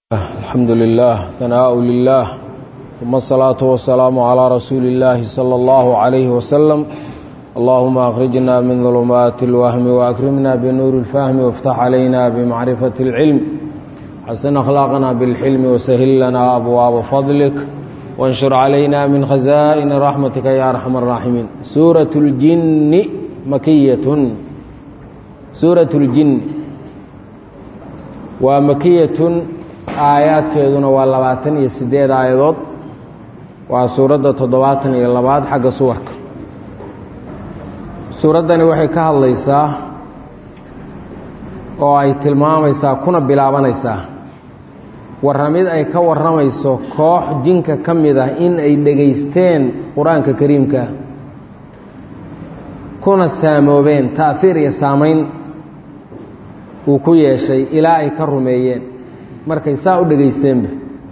الحمد لله ثناء لله ثم الصلاة والسلام على رسول الله صلى الله عليه وسلم اللهم أخرجنا من ظلمات الوهم وأكرمنا بنور الفهم وافتح علينا بمعرفة العلم حسن أخلاقنا بالحلم وسهل لنا أبواب فضلك وانشر علينا من خزائن رحمتك يا أرحم الراحمين سورة الجن مكية سورة الجن ومكية aayaadkeeduna waa labaatan iyo siddeed aayadood waa suuradda toddobaatan iyo labaad xagga suwarka suuraddani waxay ka hadlaysaa oo ay tilmaamaysaa kuna bilaabanaysaa warramid ay ka warramayso koox jinka ka mid ah in ay dhegaysteen qur-aanka kariimka kuna saamoobeen ta'hiir iyo saamayn uu ku yeeshay ilaa ay ka rumeeyeen markay saa u dhegaysteenba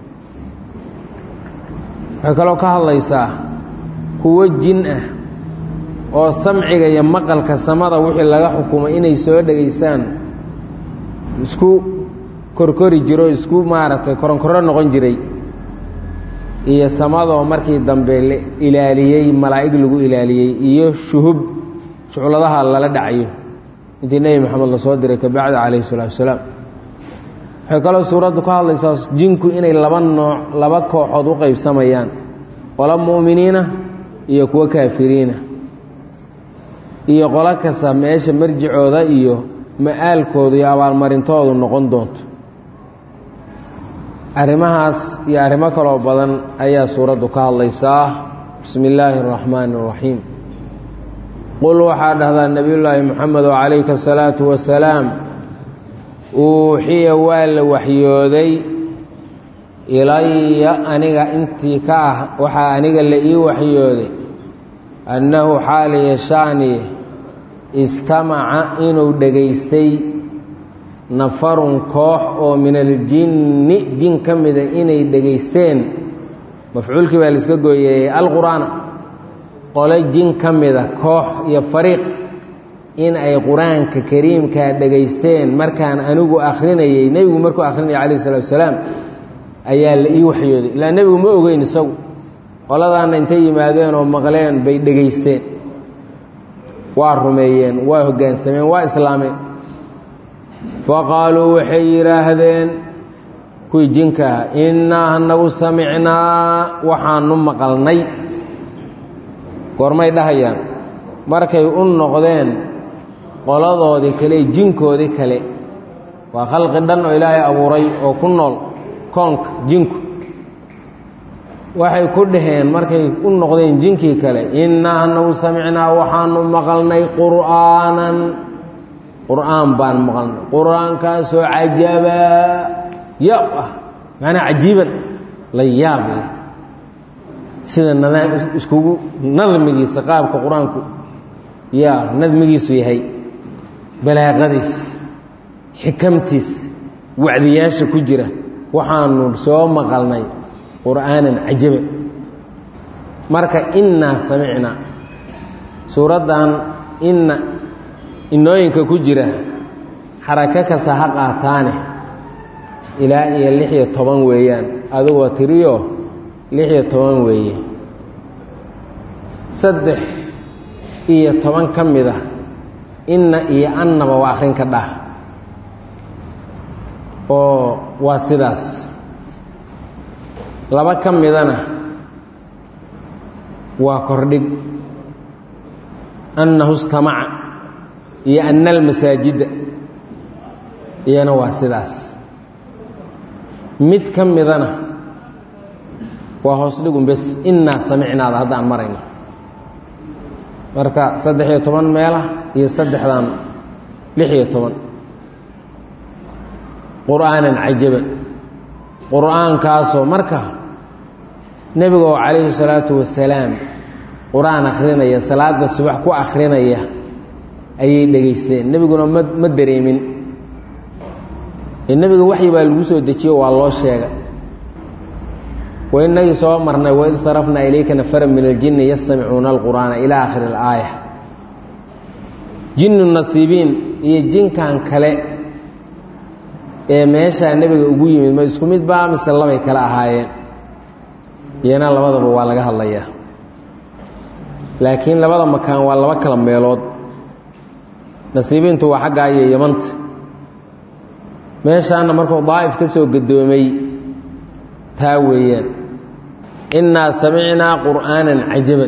waxay kaloo ka hadlaysaa kuwo jin ah oo samciga iyo maqalka samada wixii laga xukumay inay soo dhegaystaan isku korkori jiro isku maaragtay koronkorro noqon jiray iyo samadoo markii dambe la ilaaliyey malaa'ig lagu ilaaliyey iyo shuhub shucladaha lala dhacayo intii nebi moxamed la soo diray kabacdi calayhi salaatu wasalaam waxay kaloo suuraddu ka hadlaysaa jinku inay laba nooc laba kooxood u qaybsamayaan qolo mu'miniina iyo kuwo kaafiriina iyo qolo kasta meesha marjicooda iyo ma'aalkooda iyo abaalmarintoodu noqon doonto arrimahaas iyo arrimo kaloo badan ayaa suuraddu ka hadlaysaa bismi illaahi araxmaani araxiim qul waxaa dhahdaa nebiyullaahi moxamed oo calayka asalaatu wasalaam uuxiya waa la waxyooday ilaya aniga intii ka ah waxaa aniga la ii waxyooday annahu xaaliya shaaniye istamaca inuu dhegaystay nafarun koox oo min aljinni jin ka mida inay dhegaysteen mafcuulkii baa laiska gooyeeyey alqur'aana qole jin ka mida koox iyo fariiq in ay qur-aanka kariimkaa dhegaysteen markaan anigu akhrinayey nebigu markuu akhrinaya calayh salatu wasalaam ayaa la ii waxyooday ilaa nebigu ma ogeyn isagu qoladaanna intay yimaadeen oo maqleen bay dhegaysteen waa rumeeyeen waa hoggaansameen waa islaameen faqaaluu waxay yidhaahdeen kuwii jinkaah innaa anagu samicnaa waxaanu maqalnay goormay dhahayaan markay u noqdeen qoladoodii kale jinkoodii kale waa khalqi dhan oo ilaahay abuuray oo ku nool koonka jinku waxay ku dhaheen markay u noqdeen jinkii kale innaa anagu samicnaa waxaanu maqalnay qur'aanan qur'aan baan maqalnay qur-aankaasoo cajabaa yaab ah macnaa cajiiban la yaab leh sida nadaam iskugu nadmigiisa qaabka qur-aanku yaa nadmigiisu yahay balaaqadiis xikamtiis wacdiyaasha ku jira waxaanu soo maqalnay qur'aanan cajaba marka innaa samicnaa suuraddan inna inooyinka ku jira xarako kasta ha qaataane ilaa iyo lix iyo toban weeyaan adigoo tiriyo lix iyo toban weeye saddex iyo toban ka mid ah inna iyo annaba waa akhrin ka dhah oo waa sidaas laba ka midana waa kordhig annahu istamaca iyo anna almasaajida iyana waa sidaas mid ka midana waa hoos dhigun bes innaa samicnaada haddaan marayno marka saddex iyo toban meelah iyo saddexdan lix iyo toban qur'aanan cajaban qur'aankaasoo marka nebiga oo calayhi salaatu wasalaam qur-aan akhrinaya salaada subax ku akhrinaya ayay dhegaysteen nebiguna ma ma dareemin nebiga waxyi baa lagu soo dejiyo waa loo sheegay wainagii soo marnay waid sarafnaa ilayka nafara min aljinni yastamicuuna alqur'aana ilaa aakhiri alaaya jinnu nasiibiin iyo jinkan kale ee meeshaa nebiga ugu yimid ma isku mid baa mise labay kale ahaayeen iyana labadaba waa laga hadlayaa laakiin labada makaan waa laba kala meelood nasiibiintu waa xaggaa iyo yamanta meeshaana markuu daa'if ka soo gadoomay taa weeyaan innaa samicnaa qur'aanan cajaban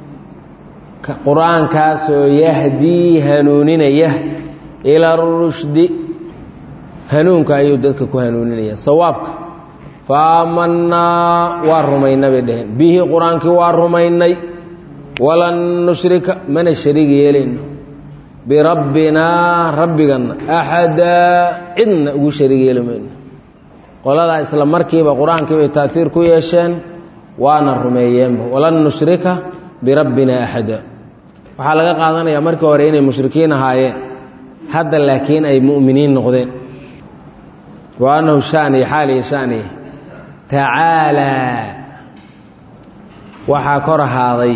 qur'aankaasoo yahdii hanuuninaya ila rushdi hanuunka ayuu dadka ku hanuuninaya sawaabka fa aamannaa waa rumaynay bay dheheen bihi qur-aankii waa rumaynay walan nushrika mana shariig yeelayno birabbinaa rabbiganna axadaa cidna ugu shariig yeeli mayno qoladaa isla markiiba qur-aankii bay taaiir ku yeesheen waana rumeeyeenba walan nushrika birabbina axada waxaa laga qaadanayaa markii hore inay mushrikiin ahaayeen hadda laakiin ay mu'miniin noqdeen wa annahu shaaniya xaaliya shaaniya tacaalaa waxaa kor ahaaday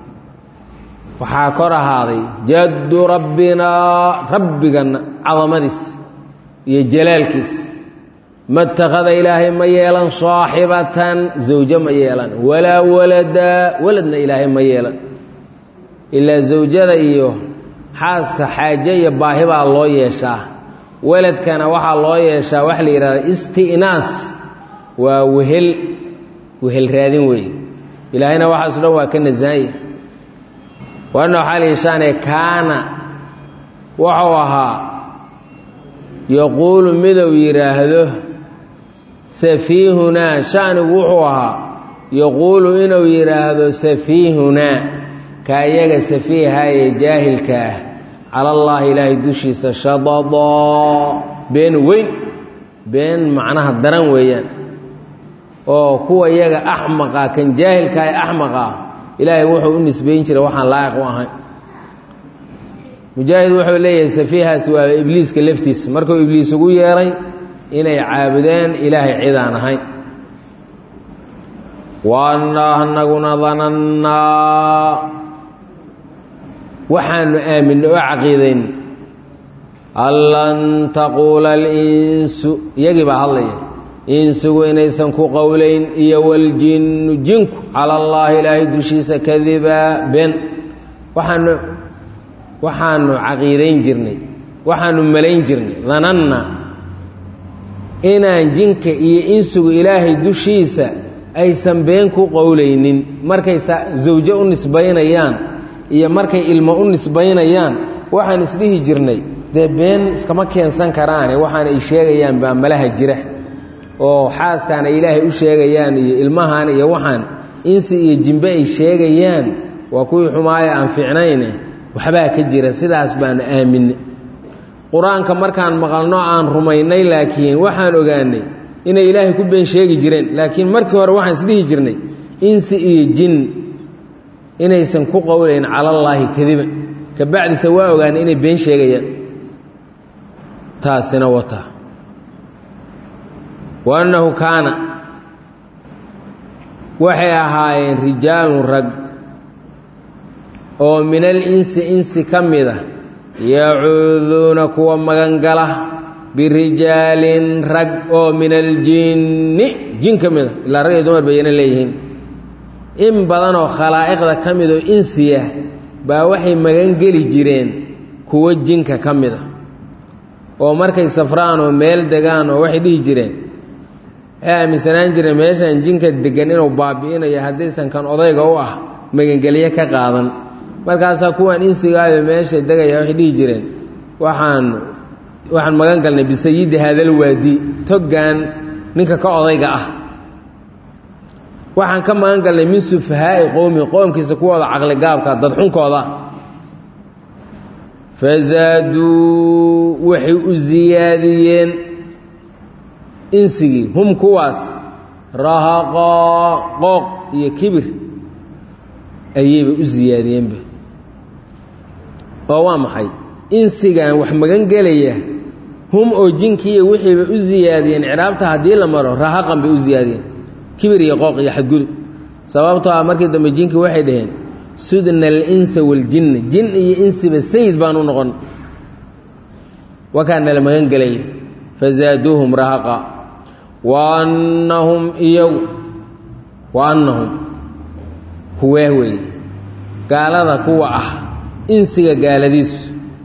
waxaa kor ahaaday jaddu rabbinaa rabbiganna cadamadiis iyo jalaalkiis ma اtakhada ilaahay ma yeelan saaxibatan zawjo ma yeelan walaa walada waladna ilaahay ma yeelan ilaa zawjada iyo xaaska xaaje iyo baahi baa loo yeeshaa waladkana waxaa loo yeeshaa waxa la yidhahda isti'naas waa wehel wehel raadin weeye ilaahayna waxaaso dhan waa ka nasahanya waana waxaa la yeeshaane kaana wuxuu ahaa yaquulu midou yidhaahdo safiihunaa shanigu wuxuu ahaa yaquulu inuu yidhaahdo safiihunaa ka iyaga safiiha ee jaahilka ah cala allaahi ilaahay dushiisa shadada been weyn been macnaha daran weeyaan oo kuwa iyaga axmaqa kan jaahilka ee axmaqa ilaahay wuxuu u nisbayn jiray waxaan laa'iq u ahayn mujaahid wuxuu leeyahay safiihaas waa ibliiska laftiisa markuu ibliis ugu yeeray inay caabudeen ilaahay cidaan ahayn waana anaguna danannaa waxaanu aaminay oo caqiidayn allan taquula alinsu iyagii baa hadlaya insigu inaysan ku qowlayn iyo waljinnu jinku cala allaahi ilaahay dushiisa kadiba ben waxaanu waxaanu caqiidayn jirnay waxaanu malayn jirnay dananna inaan jinka iyo insigu ilaahay dushiisa aysan been ku qowlaynin markay zawjo u nisbaynayaan iyo markay ilmo u nisbaynayaan waxaan isdhihi jirnay dee been iskama keensan karaane waxaana ay sheegayaan baa malaha jira oo xaaskaan ay ilaahay u sheegayaan iyo ilmahan iyo waxaan insi iyo jimbe ay sheegayaan waa kuwii xumaaya aan fiicnayne waxbaa ka jira sidaas baanu aaminay qur-aanka markaan maqalno aan rumaynay laakiin waxaan ogaanay inay ilaahay ku been sheegi jireen laakiin markii hore waxaan isdhihi jirnay insi iyo jin inaysan ku qowlayn calallaahi kadiba ka bacdise waa ogaanay inay been sheegayaan taasina wata wa annahu kaana waxay ahaayeen rijaalun rag oo min alinsi insi ka mid a yacuuduuna kuwa magangala birijaalin rag oo min aljinni jin ka mid a ilaa rag iyo dumar bayana leeyihiin in badanoo khalaa'iqda ka mid oo insiya baa waxay magangeli jireen kuwo jinka ka mid a oo markay safraan oo meel degaan oo waxay dhihi jireen waxay aaminsanaan jireen meeshaan jinka deggan inuu baabi'inayo haddaysan kan odayga u ah magangelyo ka qaadan markaasaa kuwan insigaayo meesha degaya waxay dhihi jireen waxaan waxaan magan galnay bisayidi haadal waadi toggan ninka ka odayga ah waxaan ka magan galnay min sufahaa'i qowmi qoomkiisa kuwooda caqligaabka dadxunkooda fazaaduu waxay u siyaadiyeen insigii hum kuwaas rahaqaa qooq iyo kibir ayayba u siyaadiyeenba oo waa maxay insigan wax magan gelaya hum oo jinkiiyo wixiiba u siyaadiyeen ciraabta haddii la maro rahaqan bay u siyaadiyeen kibir iyo qooq iyo xadgudub sababtoo ah markii dambe jinki waxay dhaheen sudna alinsa waljinna jin iyo insiba sayid baan u noqon wakaa nala magan gelaya fazaaduuhum rahaqa wa annahum iyagu wa annahum kuwee weeye gaalada kuwa ah insiga gaaladiisu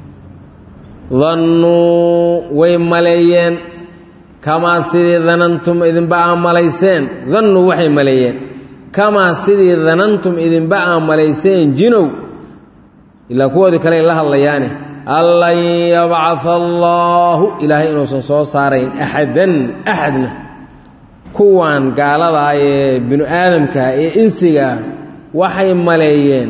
dannuu way maleeyeen kamaa sidii danantum idinba aa malayseen dannuu waxay maleeyeen kamaa sidii danantum idinba aa malayseen jinow ilaa kuwoodii kale ay la hadlayaane allan yabcaa allaahu ilaahay inuusan soo saarayn axadan axadna kuwan gaaladaa ee binu aadamkaa ee insigaa waxay maleeyeen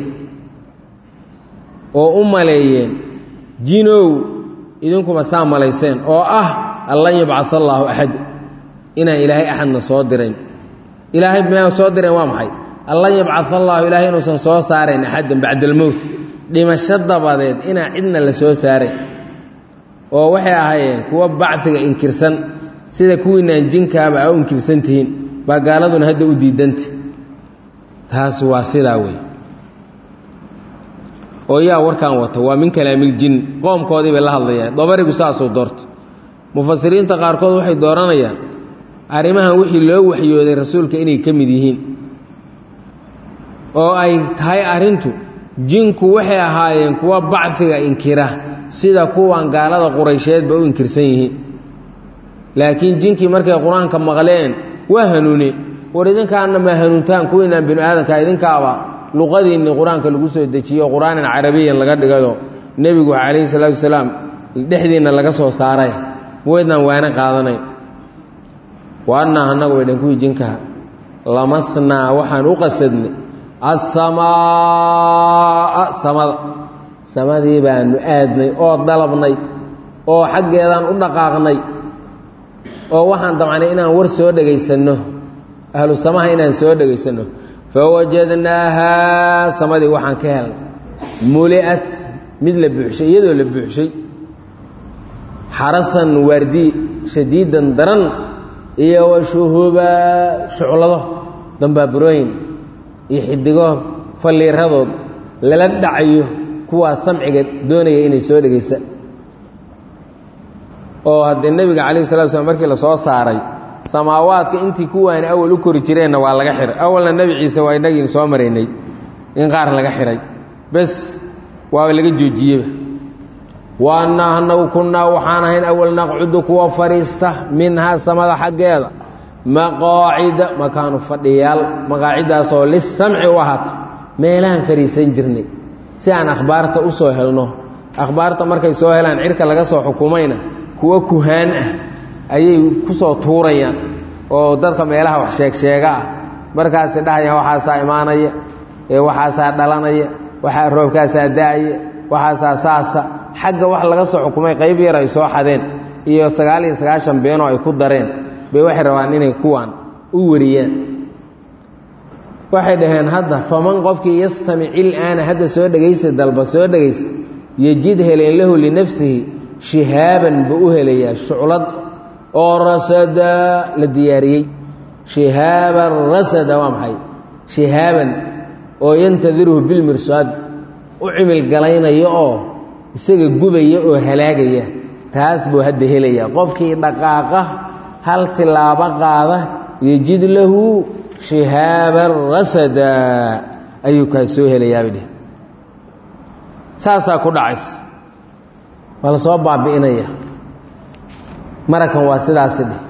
oo u maleeyeen jinow idinkuma saa malayseen oo ah allan yabcaa allaahu axad inaan ilaahay axadna soo dirayn ilaahay ma soo direen waa maxay allan yabcaa allaahu ilaahay inuusan soo saarayn axaddan bacda almowt dhimasho dabadeed inaan cidna la soo saaray oo waxay ahaayeen kuwa bacfiga inkirsan sida kuwiinaan jinkaaba a u inkirsan tihiin baa gaaladuna hadda u diidanta taas waa sidaa wey oo yaa warkaan wata waa min kalaamiljin qoomkoodii bay la hadlayaan dabarigu saasuu doorto mufasiriinta qaarkood waxay dooranayaan arrimahan wixii loo waxyooday rasuulka inay ka mid yihiin oo ay tahay arrintu jinku waxay ahaayeen kuwa bacfiga inkira sida kuwan gaalada quraysheedba u inkirsan yihiin laakiin jinkii markay qur-aanka maqleen waa hanuuneen war idinkaana ma hanuuntaan kuwiinaan binu aadanka idinkaaba luqadiinni qur-aanka lagu soo dejiyo qur-aanan carabiyan laga dhigayo nebigu calayhi salaatu wasalaam dhexdiinna laga soo saaray maweydnaan waana qaadanayn wa annaa annagu bay dhan kuwii jinkaha lamasnaa waxaan u qasadnay assamaa samada samadii baanu aadnay oo dalabnay oo xaggeedaan u dhaqaaqnay oo waxaan damcnay inaan war soo dhegaysanno ahlu samaha inaan soo dhegaysanno fawajadnaahaa samadii waxaan ka helnay muli'at mid la buuxshay iyadoo la buuxshay xarasan waardi shadiidan daran iyo wa shuhuba shuclado dambaaburooyin iyo xidigo falliiradood lala dhacayo kuwaa samciga doonaya inay soo dhegaysa oo haddee nebiga calayhi salatu slam markii la soo saaray samaawaadka intii kuwaani awal u kori jireenna waa laga xihay awalna nebi ciise waa innagiin soo maraynay in qaar laga xidhay bes waaba laga joojiyeba wa annaa annagu kunnaa waxaan ahayn awal naqcudu kuwa fadhiista minhaa samada xaggeeda maqaacida makaanu fadhiyaal maqaaciddaasoo lisamci u ahaata meelahaan fadhiisan jirnay si aan akhbaarta u soo helno akhbaarta markay soo helaan cirka laga soo xukumayna kuwo kuhaan ah ayay ku soo tuurayaan oo dadka meelaha wax sheegsheega ah markaasi dhahayaan waxaasaa imaanaya ee waxaasaa dhalanaya waxaa roobkaasaa da-aya waxaasaa saasa xagga wax laga soo xukumay qayb yar ay soo xadeen iyo sagaal iyo sagaashan beenoo ay ku dareen bay waxay rabaan inay kuwaan u wariyaan waxay dhaheen hadda faman qofkii yastamic ilaana hadda soo dhegaysa dalba soo dhegaysa yejid heleen lahu linafsihi shihaaban buu u helayaa shuclad oo rasada la diyaariyey shihaaban rasada waa maxay shihaaban oo yantadiruhu bilmirsaad u cimil galaynaya oo isaga gubaya oo halaagaya taas buu hadda helayaa qofkii dhaqaaqa hal tilaabo qaada yejid lahu shihaaban rasada ayuu kaa soo helayaabay dheh saasaa ku dhacays waa la soo baabi'inaya marakan waa sidaasi dheh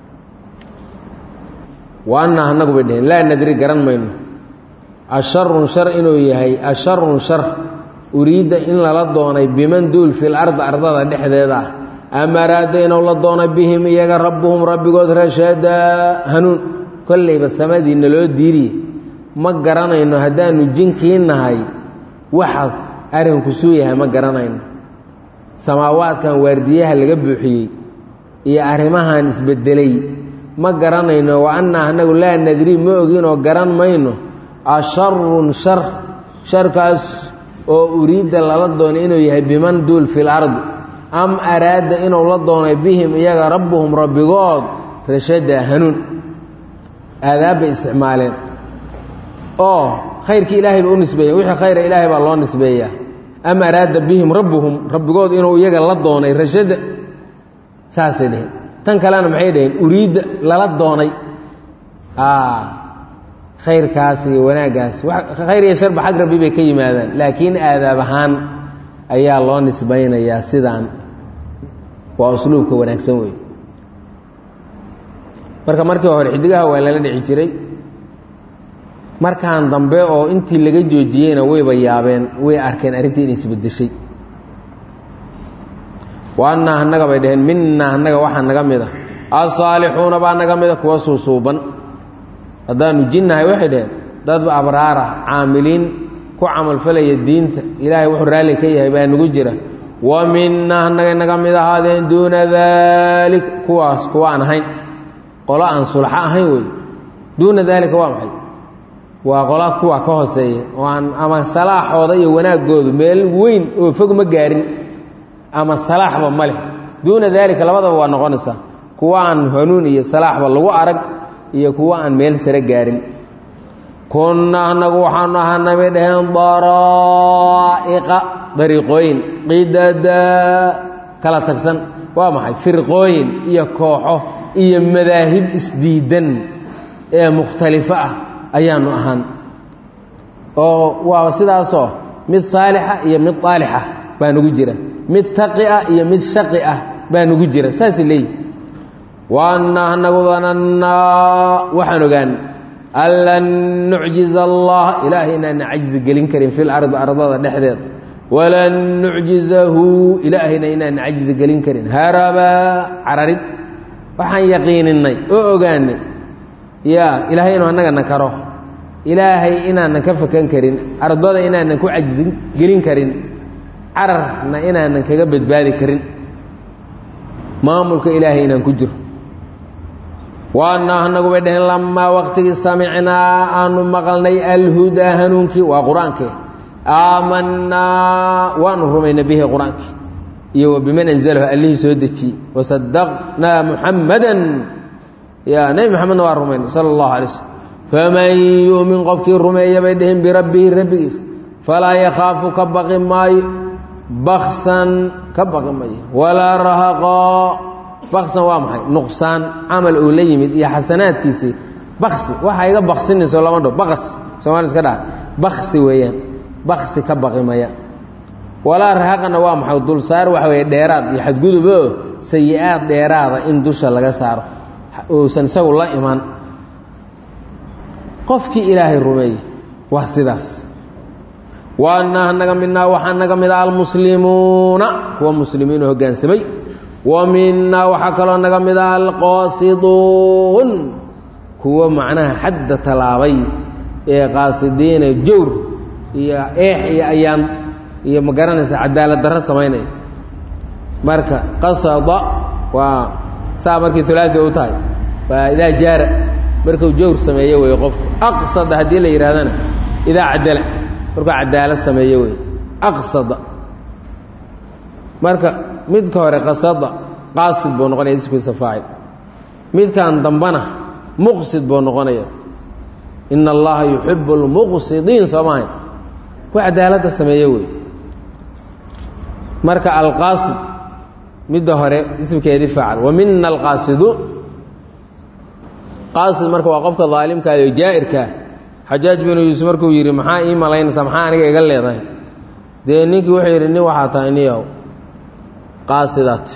wa annaa annagu bay dheheen laa nadri garan mayno asharun shar inuu yahay asharun shar uriidda in lala doonay biman duul fil ardi ardada dhexdeeda ah ama araada inuu la doonay bihim iyaga rabbuhum rabbigood rashadaa hanuun kollayba samadiinna loo diiriye ma garanayno haddaanu jinkii nahay waxaas arrinku suu yahay ma garanayno samaawaadkan waardiyaha laga buuxiyey iyo arrimahan isbedelay ma garanayno wa annaa annagu laa nadri ma oginoo garan mayno asharun shar sharkaas oo uriidda lala doonay inuu yahay biman duul fil ardi am araada inuu la doonay bihim iyaga rabbuhum rabbigood rashada hanuun aadaab bay isticmaaleen oo khayrkii ilaahay ba u nisbeeya wixii khayra ilaahay baa loo nisbeeyaa ama araada bihim rabbuhum rabbigood inuu iyaga la doonay rashada saasay dheheen tan kalena maxay dhaheen uriidda lala doonay khayrkaas iyo wanaaggaas khayr iyo sharba xag rabbi bay ka yimaadaan laakiin aadaab ahaan ayaa loo nisbaynayaa sidaan waa usluubka wanaagsan wey marka markii hore xidigaha waa lala dhici jiray markaan dambe oo intii laga joojiyeyna wayba yaabeen way arkeen arrintii inay isbedeshay wa annaa annaga bay dhaheen minaa annaga waxaa naga mid a asaalixuuna baa naga mida kuwa suusuuban haddaanu jinnahay waxay dhaheen dad abraarah caamiliin ku camalfalaya diinta ilaahay wuxuu raalli ka yahay baa nagu jira wa minaa annagay naga mid ahaadeen duuna daalik kuwaas kuwa aan ahayn qolo aan sulxo ahayn wey duuna daalika waa maxay waa qola kuwa ka hooseeya oo aan ama salaaxooda iyo wanaaggoodu meel weyn oo fog ma gaarin ama salaaxba ma leh duuna daalika labadaba waa noqonaysaa kuwa aan hanuun iyo salaaxba lagu arag iyo kuwa aan meel sare gaarin kunna annagu waxaanu ahaana bay dhaheen daraa'iqa dariiqooyin qidada kala tagsan waa maxay firqooyin iyo kooxo iyo madaahib isdiidan ee mukhtalifo ah ayaanu ahaan oo waa sidaasoo mid saalixa iyo mid aalixa baa nugu jira mid taqi ah iyo mid shaqi ah baa nugu jira saasay leeyihi waana anagu danannaa waxaan ogaan an lan nucjiza allah ilaahay inaana cajzi gelin karin fi lardi ardada dhexdeeda walan nucjizahu ilaahayna inaana cajzi gelin karin harabaa cararid waxaan yaqiininay oo ogaanay ya ilaahay inuu annagana karo ilaahay inaanan ka fakan karin ardada inaanan ku cajzi gelin karin cararna inaanan kaga badbaadi karin maamulka ilaahay inaan ku jiro waana anagu bay dhaheen lamaa waqtigii samicnaa aanu maqalnay alhudaa hanuunkii waa qur-aanke aamanaa waanu rumaynay bihi qur-aankii iyo wa biman anzalahu allihii soo dejiyey wasadaqnaa muxammadan ya nebi maxamedna waa rumaynay sala allahu alay slm faman yuumin qofkii rumeeya bay dhaheen birabbihi rabbigiis falaa yakhaafu ka baqi maayo baksan ka baqi maayo walaa rahaqaa baksan waa maxay nuqsaan camal uu la yimid iyo xasanaadkiisii baksi waxaa iga baksinayso lama dho baqas somaali iska dhaha baksi weeyaan baksi ka baqi maya walaa rahaqana waa maxay dulsaar waxa weeye dheeraad iyo xadgudubo sayi-aad dheeraada in dusha laga saaro uusan isagu la iman qofkii ilaahay rumeeyey waa sidaas waana naga midnaa waxaa naga mid a almuslimuuna kuwa muslimiinoo hoggaansamay wa minaa waxaa kaloo naga mid ah alqaasiduun kuwo macnaha xadda tallaabay ee qaasidiina jawr iyo eex iyo ayaan iyo ma garanaysa cadaalad darro samaynaya marka qasada waa saa markii ulaai u tahay waa idaa jaara markuu jawr sameeye wey qofku aqsada haddii la yidhahdana idaa cadala markuu cadaalad sameeye wey aqsada marka midka hore qasada qaasid buu noqonaya iskiisa faacil midkan dambana muqsid buu noqonaya ina allaha yuxibu اlmuqsidiin soo maahayn ku cadaaladda sameeye wey marka alqaasid midda hore ismkeedii faacal wa mina alqaasiduun qaasid marka waa qofka daalimkaada oo jaa'irkaa xajaaj binu yuusuf markuu yidhi maxaa ii malaynaysaa maxaa aniga iga leedahay dee ninkii wuxuu yidhi nin waxaa tahay niyow qaasidaat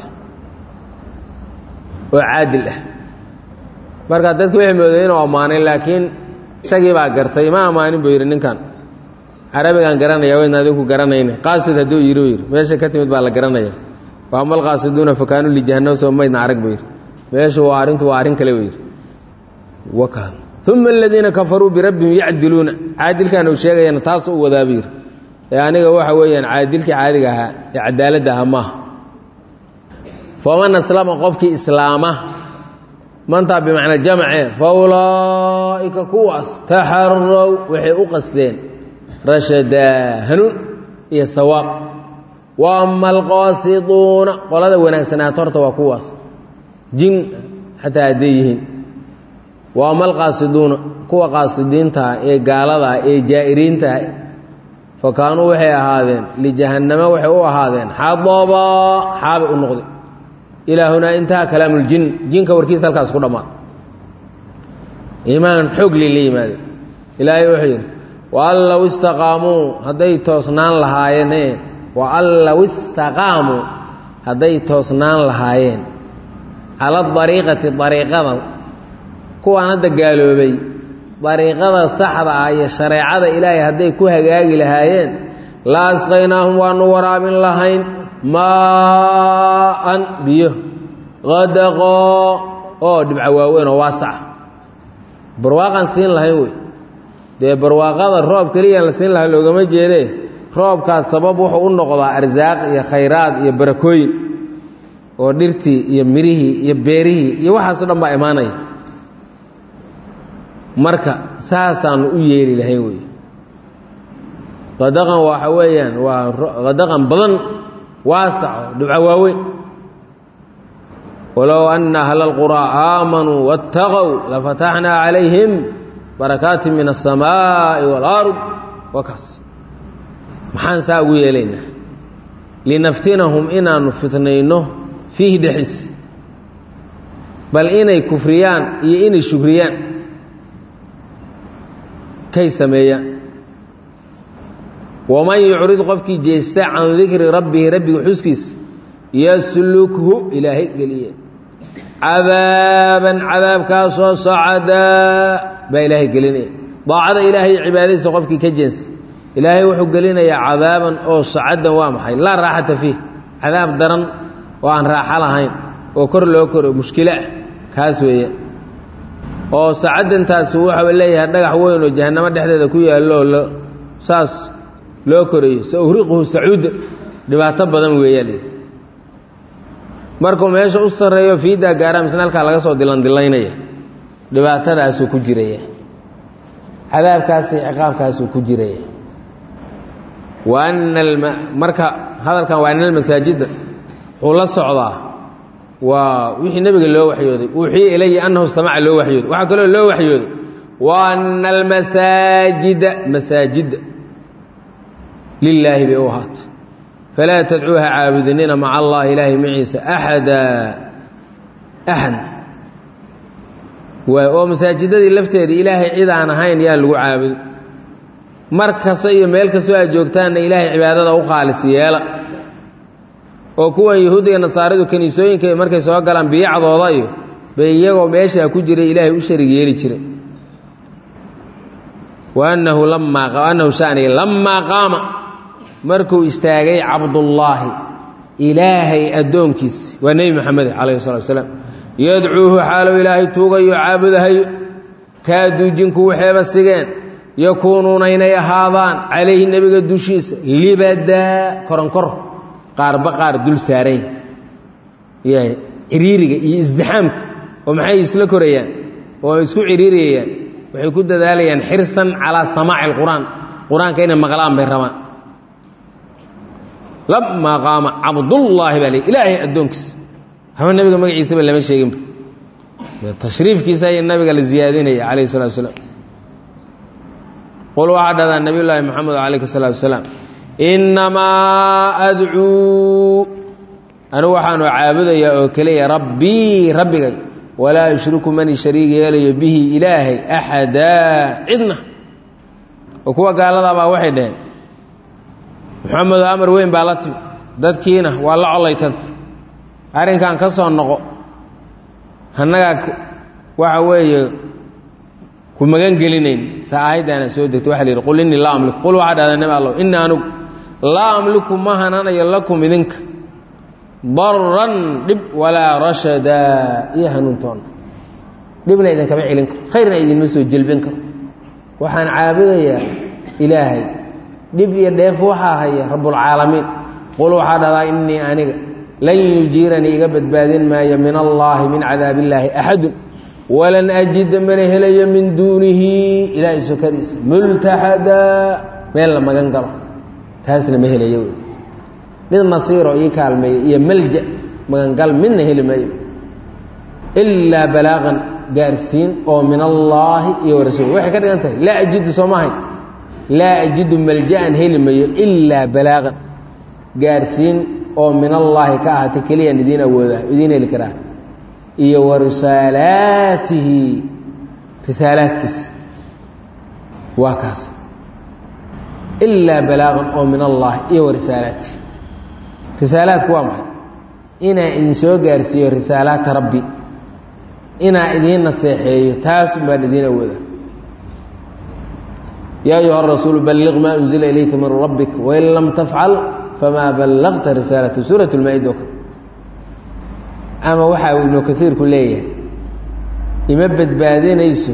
oo caadil ah marka dadki waxay mooday inuu ammaanay laakiin isagii baa gartay ma ammaanin buu yidhi ninkan carabigaan garanaya waydna adinku garanayna qaasid hadduu yidhi u yidhi meesha ka timid baa la garanaya wa ama alqaasiduuna fakaanuu lijahannam soo maydna arag buu yidhi meeshu waa arrintu waa arrin kale buu yidhi waka uma aladiina kafaruu birabbihim yacdiluuna caadilkan uu sheegayana taasuu u wadaa buu yidhi ee aniga waxa weeyaan caadilkii caadiga ahaa ee cadaaladda ahaa maaha faman aslama qofkii islaama mantaa bimacnaa jamce fa ulaa'ika kuwaas taxarow waxay u qasdeen rashadaa hanuun iyo sawaab wa ama alqaasiduuna qolada wanaagsanaata horta waa kuwaas jin xataa hadday yihiin wa ama alqaasiduuna kuwa qaasidiintaah ee gaaladaa ee jaa'iriintaah fa kaanuu waxay ahaadeen lijahannama waxay u ahaadeen xadaba xaabay u noqday ilaa hunaa intaha kalaamuljin jinka warkiisa halkaas ku dhammaad iimaan xoog li la yimaade ilaahay wuxuu yidhi wa an low istaqaamuu hadday toosnaan lahaayeen wa an low istaqaamuu hadday toosnaan lahaayeen cala dariiqati dariiqada kuwaan hadda gaaloobay dariiqada saxda ah iyo shareecada ilaahay hadday ku hagaagi lahaayeen la asqaynaahum waanu waraabin lahayn maaan biyo qadaqoo oo dhibca waaweyn oo waasaca barwaaqaan siin lahayn wey dee barwaaqada roob keliyaan la siin lahayn loogama jeedee roobkaas sabab wuxuu u noqdaa arsaaq iyo khayraad iyo barakooyin oo dhirtii iyo mirihii iyo beerihii iyo waxaaso dhan baa imaanaya marka saasaanu u yeeli lahayn wey qadaqan waxa weeyaan waa qadaqan badan waasaco dhibco waaweyn walow ana ahla اlquraa aamanuu waاtaqow lafataxnaa calayhim barakaati min الsamaaءi wاlard waa kaas maxaan saa ugu yeelaynaa linaftinahum inaanu fitnayno fiihi dhexis bal inay kufriyaan iyo inay shukriyaan kay sameeyaan waman yucrid qofkii jeesta can dikri rabbihi rabbiga xuskiisa yaslukhu ilaahay geliye cadaaban cadaabkaasoo socadaa baa ilaahay gelinaya daacada ilaahay cibaadadiisa qofkii ka jeensa ilaahay wuxuu gelinayaa cadaaban oo socadan waa maxay laa raaxata fiih cadaab daran oo aan raaxo lahayn oo kor loo koro mushkilo ah kaas weeye oo sacadantaasi waxau leeyahay dhagax weyn oo jahannamo dhexdeeda ku yaallo lo saas loo korayo sa uhriquhu sacuuda dhibaato badan weeyaa markuu meesha u sarreeyo fiidaa gaara misna halkaa laga soo dilandilaynaya dhibaatadaasuu ku jiraya cadaabkaasi ciqaabkaasuu ku jiraya wa ana marka hadalkan waa ana almasaajida wuxuu la socdaa waa wixii nebiga loo waxyooday uuxiya ilaya annahu istamaca loo waxyooday waxaa kaloo loo waxyooday wa ana almasaajida masaajidda lilaahi bay u ahaatay falaa tadcuuha caabudinina maca allahi ilaahay maciisa axada axad waay oo masaajidadii lafteeda ilaahay cid aan ahayn yaan lagu caabudin mar kasta iyo meel kastoo aad joogtaanna ilaahay cibaadada u khaalis yeela oo kuwan yahuudda iyo nasaaridu kiniisooyinka markay soo galaan biyacdooda iyo bay iyagoo meeshaa ku jiray ilaahay u sharig yeeli jiray wa annahu lamaa annahu shaniga lamaa qaama markuu istaagay cabdullaahi ilaahay addoonkiisi waa nebi moxamed calayhi salatu wasalaam yadcuuhu xaalow ilaahay tuugayo caabudahayo kaaduu jinku waxeeba sigeen yakuunuuna inay ahaadaan calayhi nebiga dushiisa libadaa koronkor qaarba qaar dul saaran yahay ciriiriga iyo isdixaamka oo maxay isla korayaan oo isku ciriiriyayaan waxay ku dadaalayaan xirsan calaa samaaci alqur'aan qur-aanka inay maqlaan bay rabaan lamaa qaama cabdullaahi baa le ilaahay addoonkiisa haba nebiga magaciisaba lama sheeginba tashriifkiisa ayaa nabiga la ziyaadinaya calayhi salatu wasalaam qul waxaa dhahdaa nabiy llaahi moxamed calayhi salaatu wasalaam innamaa adcuu anigu waxaanu caabudayaa oo keliya rabbii rabbigay walaa yushriku mani shariig yeelayo bihi ilaahay axadaa cidna oo kuwa gaaladaabaa waxay dhaheen moxamedo amar weyn baa la timi dadkiina waa la collaytanta arrinkan ka soo noqo annagaa waxa weeye ku magan gelinayn saa aayaddaana soo degto waxa la yidhi qul innii laa amliku qul waxaa dhahdaa nabi allow innii anugu laa amliku ma hananayo lakum idinka daran dhib walaa rashadaa iyo hanuuntoonna dhibna idinkama celin karo khayrna idinma soo jelbin karo waxaan caabudayaa ilaahay dhib iyo dheef waxaa haya rabbulcaalamiin qul waxaa dhahdaa innii aniga lan yujiiranii iga badbaadin maayo min allaahi min cadaab illaahi axadun walan ajida mana helayo min duunihi ilaahay sokadiisa multaxadaa meel la magan galo taasna ma helayo wey mid nasiiro ii kaalmeeya iyo malja magangal midna heli maayo ilaa balaaqan gaarsiin oo min allaahi iyo warasuul waxay ka dhigan tahay laa ajidu soo maahayn laa ajidu malja'an heli mayo ilaa balaaqan gaarsiin oo min allaahi ka ahaatay keliyaan idiin awoodaa idiin heli karaa iyo wa risaalaatihi risaalaadkiisa waa kaas ilaa balaaqan oo min allahi iyo wa risaalaatihi risaalaadku waa maxay inaa idin soo gaarsiiyo risaalaata rabbi inaa idiin naseexeeyo taasun baan idiin awooda yaa ayuha rasuulu balliq maa unzila ilayka min rabbik wain lam tafcal famaa ballaqta risaalata suurat lmaa-ida o kale ama waxaa ibnu kaiirku leeyahay ima badbaadinayso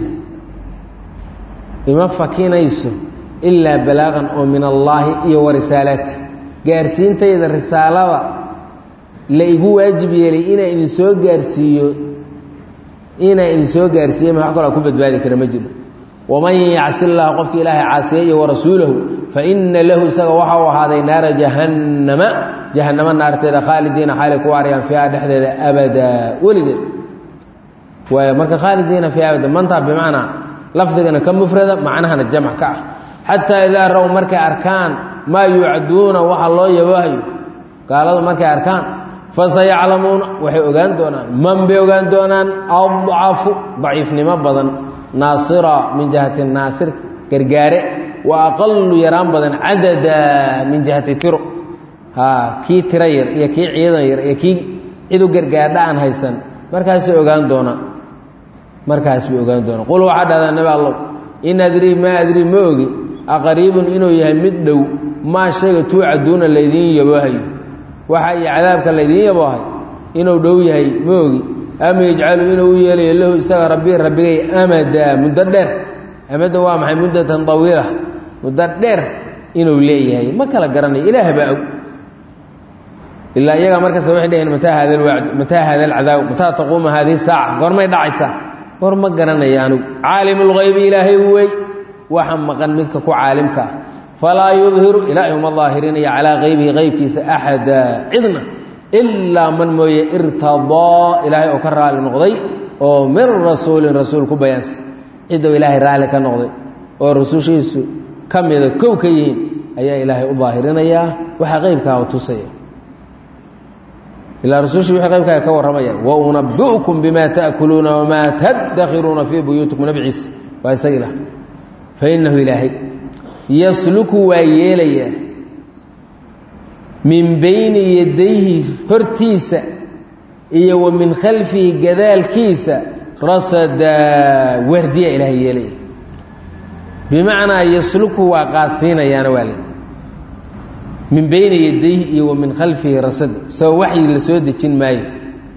ima fakinayso ilaa balaaqan oo min allaahi iyo wa risaalaati gaarsiintayda risaalada la igu waajib yeelay inaa idin soo gaarsiiyo inaa idin soo gaarsiiye ma wax kaloo ku badbaadi kara ma jiro waman yacsi llaha qofka ilaahay caasiya iyo warasuulahu faina lahu isaga waxa uu ahaaday naara jahannama jahannamo naarteeda khaalidiina xaalay ku waarayaan fiiha dhexdeeda abadaa weligeed waay marka khaalidiina fiiha abada mantaa bimacnaa lafdigana ka mufrada macnahana jamc ka ah xataa idaa raw markay arkaan maa yuucaduuna waxa loo yabaahayo gaaladu markay arkaan fasayaclamuuna waxay ogaan doonaan man bay ogaan doonaan adcafu daciifnimo badan naasira min jihati naasir gargaare wa aqalu yaraan badan cadada min jihati tiro ha kii tiro yar iyo kii ciidan yar iyo kii cidu gargaardha aan haysan markaasay ogaan doonaan markaas bay ogaan doonaan qul waxaa dhahdaa nabi allow in adrii maa adrii ma ogi aqariibun inuu yahay mid dhow maa shayga tuucaduuna laydiin yaboohayo waxa iyo cadaabka laydiin yaboohay inuu dhow yahay ma ogi ama yajcalu inuu u yeelayo lahu isaga rabbi rabbigay amada muddo dheer amada waa maxay muddatan tawiila muddo dheer inuu leeyahay ma kala garanayo ilaah baa og ilaa iyagaa markasta waxay dhaheen mataa hada alwacd mataa hada alcadaab mataa taquuma haadihi saaca goormay dhacaysaa goor ma garanayo anugu caalim lgaybi ilaahay wey waxa maqan midka ku caalimka ah falaa yudhiru ilaahay uma daahirinaya calaa qaybihi qaybkiisa axada cidna ilaa man mooye irtadaa ilaahay oo ka raali noqday oo min rasuulin rasuul ku bayaansa cidou ilaahay raalli ka noqday oo rusushiisu ka mida kow ka yihiin ayaa ilaahay u daahirinayaa waxa qeybkaa u tusaya ilaa rusushii wixii qaybkaaga ka warramayaan wa unabi'ukum bima ta'kuluuna wamaa tadakhiruuna fii buyuutikum nabi ciise waa isaga ilah fa innahu ilaahay yasluku waa yeelayaa min bayni yadayhi hortiisa iyo wa min khalfihi gadaalkiisa rasadaa waardiya ilaahay yeelaya bimacnaa yasluku waa qaadsiinayaana waa le min bayni yadayhi iyo wa min khalfihi rasada soo waxyi la soo dejin maayo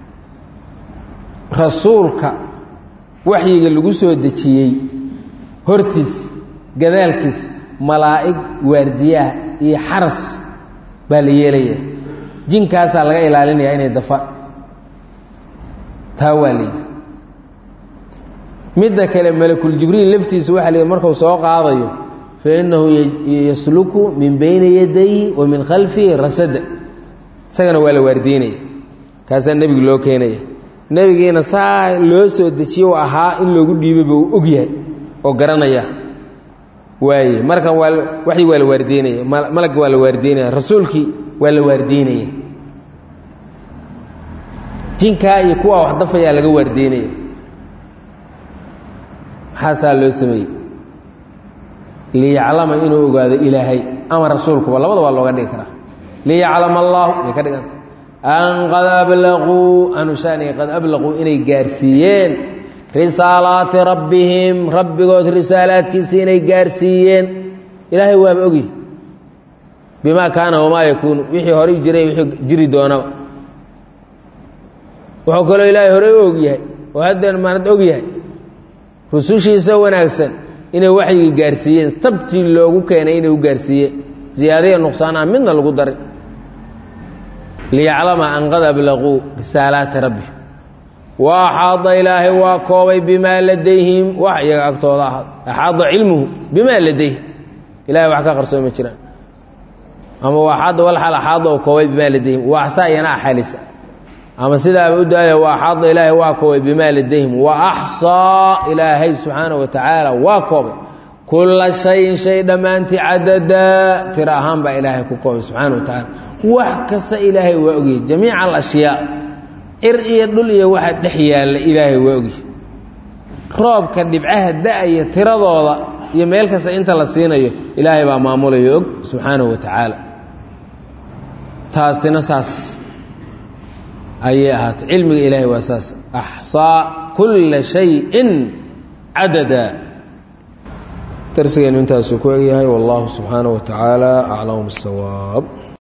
rasuulka waxyiga lagu soo dejiyey hortiis gadaalkiis malaa'ig waardiyaha iyo xaras baa la yeelaya jinkaasaa laga ilaalinaya inay dafa taa waa layidhi midda kale malakuljibriil laftiisu waxa la yidhi markuu soo qaadayo fa innahu yasluku min bayni yadayhi wa min khalfihi rasada isagana waa la waardiinaya kaasaa nebiga loo keenaya nebigiina saa loo soo dejiye u ahaa in loogu dhiibaba uu og yahay oo garanaya waaye markan waa waxyi waa la waardiinaya malagga waa la waardiinaya rasuulkii waa la waardiinaya jinkaa iyo kuwaa wax dafayaa laga waardiinaya maxaasaa loo sameeyey liyaclama inuu ogaado ilaahay ama rasuulkuba labada waa looga dhigi karaa liyaclama allaahu bay ka dhiganta an qad ablaquu anushaniga qad ablaquu inay gaarsiiyeen risaalaati rabbihim rabbigood risaalaadkiisa inay gaarsiiyeen ilaahay waaba ogyi bimaa kaana wamaa yakuunu wixii horey jiray wixii jiri doonaba wuxuu kaloo ilaahay horey u og yahay oo haddeen maanad og yahay rusushiisa wanaagsan inay waxyigii gaarsiiyeen tabtii loogu keenay inay u gaarsiiyeen ziyaadaya nuqsaan aan midna lagu darin liyaclama an qad ablaquu risaalaati rabbihim wa axaada ilaahay waa koobay bimaa ladayhim wax iyaga agtooda ahaad axaada cilmuhu bimaa ladayhim ilahay wax ka qarsooma jiraan ama waaxaada walxal axaada u koobay bimaa ladayhim wa axsaa iyana axalisa ama sidaaba u daaya wa axaada ilaahay waa koobay bimaa ladayhim wa axsaa ilaahay subxaana wa tacaala waa koobay kulla shayin shay dhammaantii cadadaa tiro ahaan baa ilaahay ku koobay subxaana wa tacaala wax kasta ilaahay waa ogyahy jamiica alashyaa cir iyo dhul iyo waxa dhex yaalla ilaahay waa ogyahy roobka dhibcaha da-aya tiradooda iyo meel kasta inta la siinayo ilaahay baa maamulayo og subxaanahu wa tacaala taasina saas ayay ahaatay cilmiga ilaahay waa saas axsaa kulla shayin cadada darsigeenu intaasuu ku egyahay wallahu subxaanaه wa tacaala aclam bisawaab